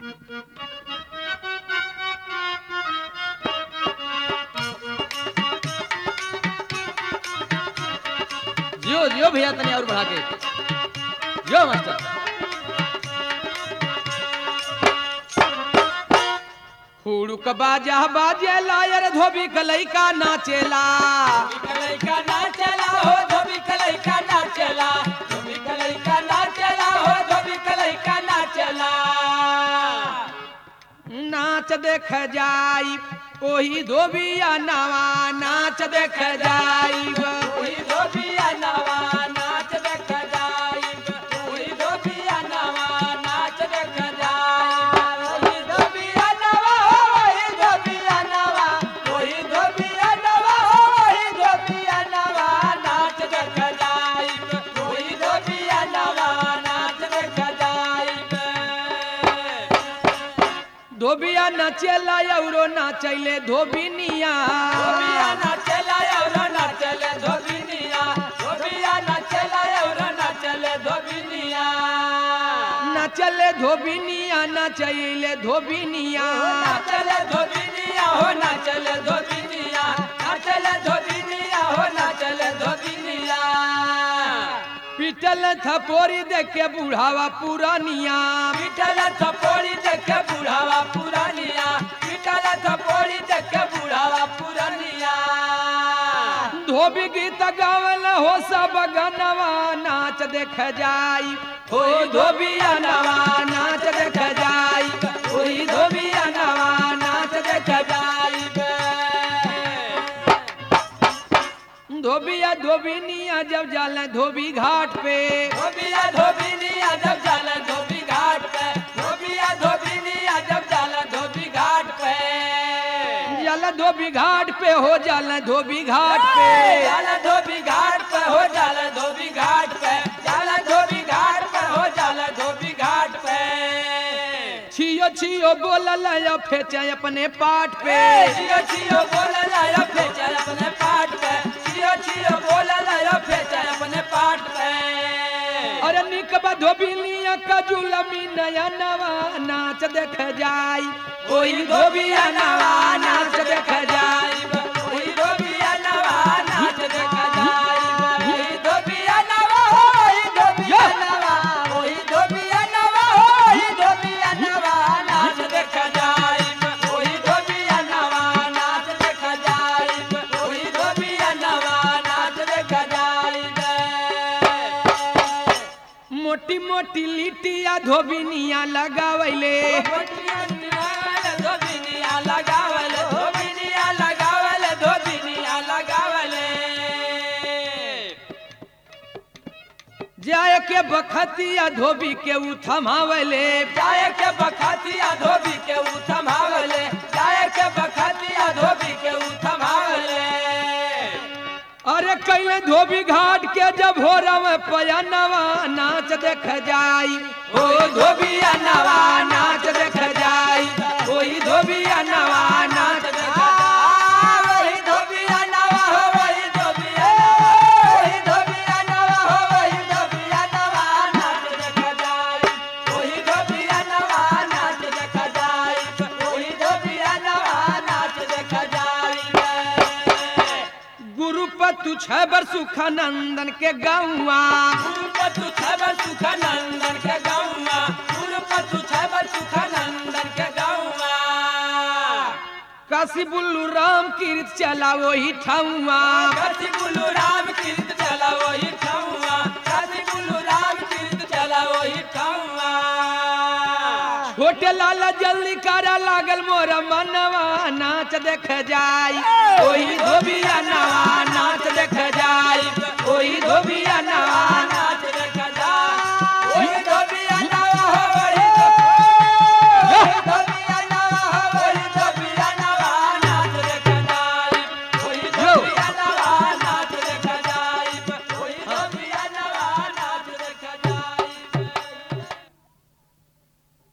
जियो जियो भैया तनी और बढ़ा के जियो मास्टर हुड़ुक बाजा बाजे लायर धोबी कलैका नाचेला कलैका नाचला हो धोबी कलैका नाचला धोबी कलैका नाचला हो धोबी कलैका नाचला नाच देख जाई ओही धोबिया नवा नाच देख जाई ओही धोबिया नवा नाच देख जाइब ओही धोबिया नवा नाच देख जाइब ओही धोबिया नवा ओही धोबिया नवा ओही धोबिया नवा ओही धोबिया नवा नाच देख जाइब ओही धोबिया नवा नाच देख जाइब धोबिया नाचेला औरो नाचैले धोबिनिया धोबिया नाचला एवढं नाचले धोबिनिया धोबिया नाचला एवढं नाचले धोबिनिया नाचले धोबिनिया नाचैले धोबिनिया नाचले धोबिनिया हो नाचले धोबिनिया नाचले धोबिनिया हो नाचले धोबिनिया पिटल थपोरी देखे बुढ़ावा पुरानिया पिटल थपोड़ी देखे बुढ़ावा पुरानिया पिटल थपोड़ी देखे बुढ़ावा पुरानिया धोबी गीत गावल हो सब गनवा नाच देख जाई हो धोबिया नवा नाच देख जाई ओही धोबिया नवा नाच देख धोबिया धोबिनिया जब जाला धोबी घाट पे धोबिया धोबिनिया जब जाला धोबी घाट पे धोबिया धोबिनिया जब जाला धोबी घाट पे जाला धोबी घाट पे हो जाला धोबी घाट पे जाला धोबी घाट पे हो जाला धोबी घाट पे जाला धोबी घाट पे हो जाला धोबी घाट पे छियो छियो बोलल या फेचे अपने पाट पे छियो छियो बोला लाया फेंचा अपने पाट पे छियो छियो बोला लाया फेंचा अपने पाट पे अरे निकबा धोबिनिया का जुलमी नया नवा नाच देख जाई ओही धोबिया नवा नाच देख जाई ओही धोबिया नवा नाच देख जाइब ओही धोबिया नवा ओही धोबिया नवा ओही धोबिया नवा ओही धोबिया नवा नाच देख जाइब ओही धोबिया नवा नाच देख जाइब ओही धोबिया नवा नाच देख जाइब मोटी मोटी लिटिया धोबिनिया लगावैले धोबिनिया लगावल धोबिनिया लगावल धोबिनिया लगावल जाय के बखतिया धोबी के उ थमावले जाय के बखतिया धोबी के उ थमावले जाय के बखतिया धोबी के उ थमावले अरे कैले धोबी घाट के जब हो रवे पयनवा नाच देख जाई ओ धोबिया नवा नाच देख जाई ओही धोबिया नवा नाच देख वही धोबिया नवा हो वही धोबिया वही धोबिया नवा हो वही धोबिया नवा नाच देख जाई वही धोबिया नवा नाच देख जाई वही धोबिया नवा नाच देख जाई गुरुपतु छबर सुखानंदन के गौवा गुरुपतु छबर सुखानंदन के गौवा गुरुपतु छबर सुखानंदन के गौवा काशी बुल्लू राम कीर्त चला वही ठौवा काशी बुल्लू राम कीर्त चला वही ठौवा काशी बुल्लू राम कीर्त चला वही ठौवा छोटे लाला जल्दी करा लागल मोरा मनवा नाच देख जाई ओही धोबिया